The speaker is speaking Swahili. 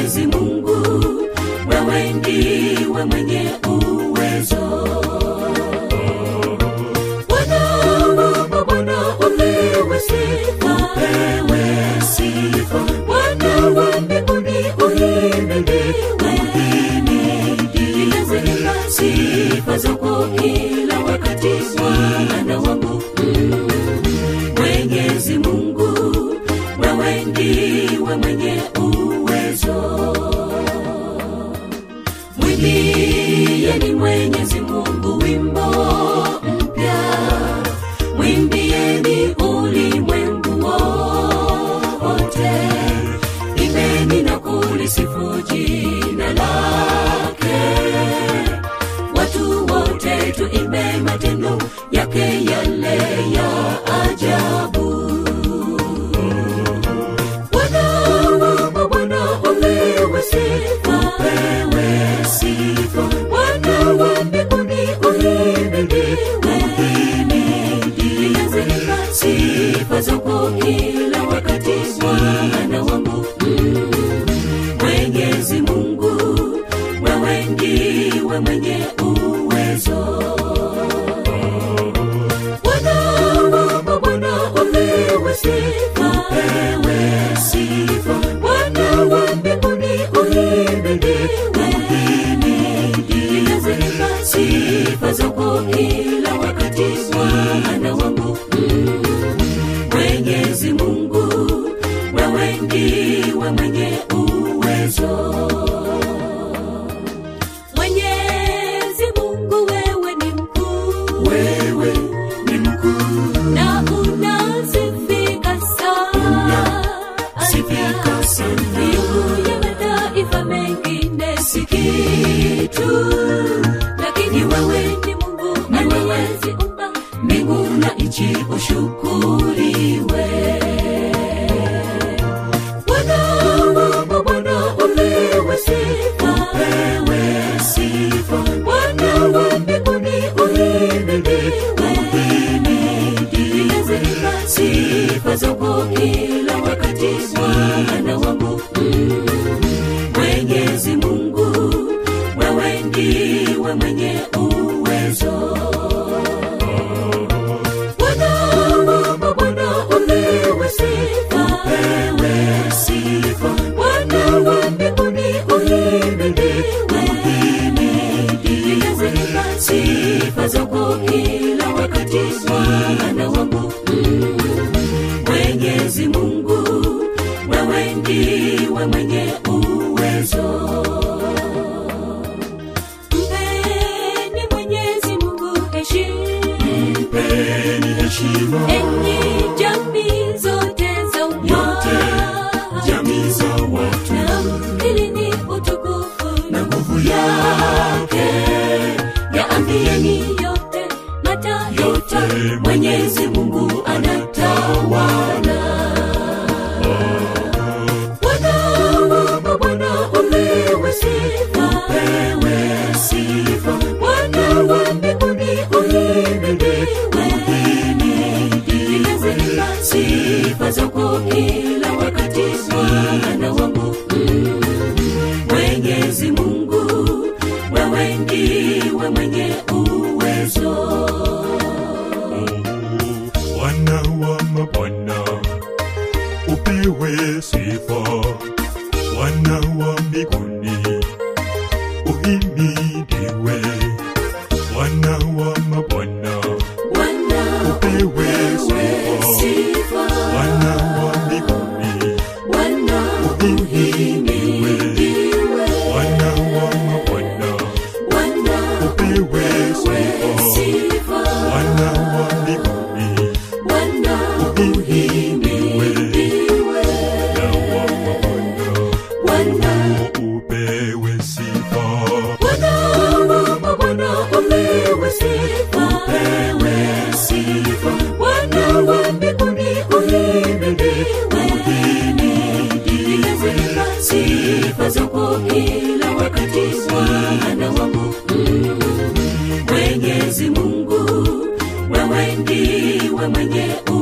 Mwenyezi Mungu, wewe ndiwe mwenye uwezo. Bwana wa mabwana, upewe sifa, upewe sifa. Bwana wa mbinguni, uhimidiwe, uhimidiwe. Sifa zako kila wakati, Bwana wangu mm. Mwenyezi Mungu, wewe ndiwe mwenye uwezo. Mwimbieni Mwenyezi Mungu wimbo mpya, mwimbieni ulimwengu wote, imbeni na kulisifu jina lake. Watu wote tuimbe matendo yake yale ya ajabu. Bwana wa mabwana, upewe sifa, upewe sifa. Bwana wa mbinguni, uhimidiwe, uhimidiwe. Sifa zako kila wakati, Bwana wangu mm. Mwenyezi Mungu, wewe ndiwe mwenye uwezo. Bwana wa mabwana, upewe sifa, upewe sifa. Bwana wa mbinguni, uhimidiwe, uhimidiwe. Sifa zako kila wakati, Bwana wangu mm. Mwenyezi Mungu, wewe ndiwe mwenye uwezo. Mwenyezi Mungu, wewe ni mkuu, wewe ni mkuu na unasifika sana, sifika sana. Miungu ya mataifa mengine si kitu, lakini wewe ni Mungu aliyeziumba mbingu na nchi, ushukuriwe. Bwana wa mabwana, upewe sifa, upewe sifa. Bwana wa mbinguni, uhimidiwe, uhimidiwe. Sifa zako kila wakati, Bwana wangu mm. Mwenyezi Mungu, wewe ndiwe mwenye uwezo. Bwana wa mabwana, upewe sifa, upewe sifa. Bwana wa mbinguni, uhimidiwe, uhimidiwe. Sifa zako kila wakati, Bwana wangu mm. Mwenyezi Mungu, wewe ndiwe mwenye uwezo. Mpeni Mwenyezi Mungu heshima, Mpeni heshima enyi jamii zote za yote, umma, jamii za watu na mkilini utukufu na nguvu yake. yaambieni yote mataifa, Yote Mwenyezi Mungu anatawala. Bwana wa mabwana, upewe sifa, upewe sifa. Bwana wa mbinguni, uhimidiwe, uhimidiwe. Sifa zako kila wakati, Bwana wangu mm. Mwenyezi Mungu, wewe ndiwe mwenye uwezo. Bwana wa mabwana, upewe sifa. Bwana wa mbinguni, uhimidiwe. Bwana wa mabwana, Bwana upewe sifa. sifa, Bwana wa mbinguni, Bwana uhimidiwe. Bwana wa mabwana, Bwana upewe sifa. sifa, Bwana wa mbinguni, Bwana uhimidiwe. Bwana wa mabwana, Bwana upewe sifa. Bwana wa mabwana, upewe sifa, upewe sifa. Bwana wa mbinguni, uhimidiwe, uhimidiwe. Sifa zako kila wakati, Bwana wangu mm. Mwenyezi Mungu, wewe ndiwe mwenye